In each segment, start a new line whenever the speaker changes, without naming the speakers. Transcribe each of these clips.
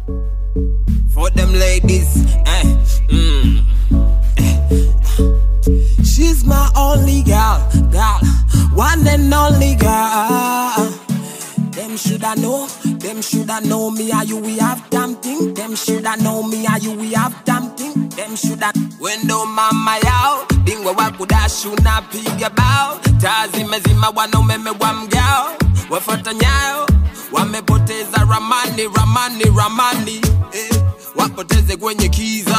For them ladies, eh, mm, eh. She's my only girl, girl, one and only girl. Them shoulda know, them shoulda know me and you we have damn thing. Them shoulda know me and you we have damn thing. Them shoulda wendo mama yao bingwa wa kudashu na piga bao taa zimezima wanaumeme wa mgao wafuata nyayo wamepoteza ramani ramani ramani eh, wapoteze kwenye kiza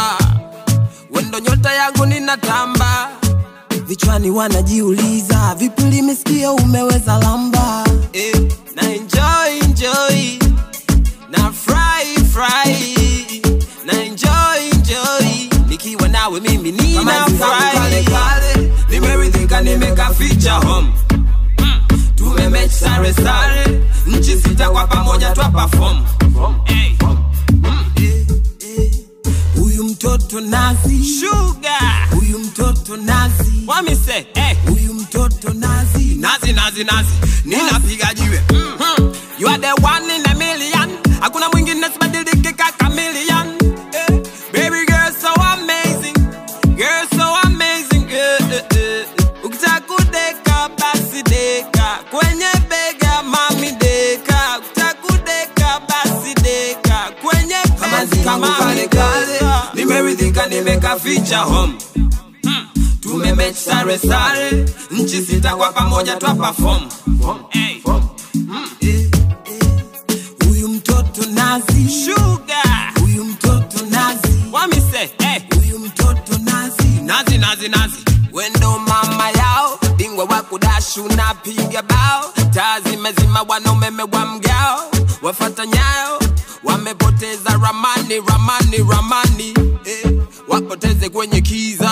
wendo nyota yangu ninatamba vichwani wanajiuliza vipi limesikia umeweza lamba eh, na enjoy enjoy na fry fry na enjoy enjoy nikiwa nawe mimi nina fry kale nimeridhika nimeka feature home Mm, tumemech sare sare nchi sita kwa pamoja twa perform Hey. Mm, eh, eh. huyu mtoto nazi sugar huyu mtoto nazi wamise hey. huyu mtoto nazi nazi nazi nazi ninapiga jiwe mm-hmm. you are the one in a million hakuna mwingine sibadiliki kaka million eh. baby girl so amazing girl so amazing eh, eh, eh. ukitaka kudeka basi deka kwenye bega mami deka ukitaka kudeka basi deka kwenye bega mami deka nimeridhika nimeka feature home Mm, tumemech sare sare nchi sita kwa pamoja twa perform Hey. Mm, eh, eh. huyu mtoto nazi sugar huyu mtoto nazi wamise hey. huyu mtoto nazi nazi nazi nazi wendo mama yao bingwa wa kudashu na piga bao taa zimezima wanaumeme wa mgao wafata nyayo wamepoteza ramani ramani ramani eh, wapoteze kwenye kiza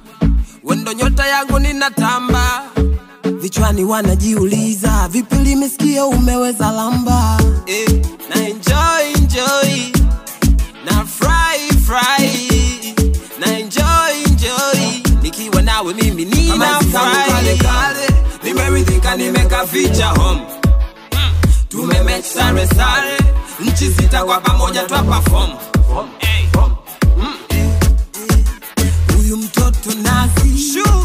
wendo nyota yangu ninatamba vichwani wanajiuliza vipi limesikia umeweza lamba eh, na enjoy enjoy na fry fry na enjoy enjoy nikiwa nawe mimi nina fry kale nimeridhika nimeka feature home Mm, tumemech sare sare nchi sita kwa pamoja twa perform Hey. Mm, eh, eh. huyu mtoto nazi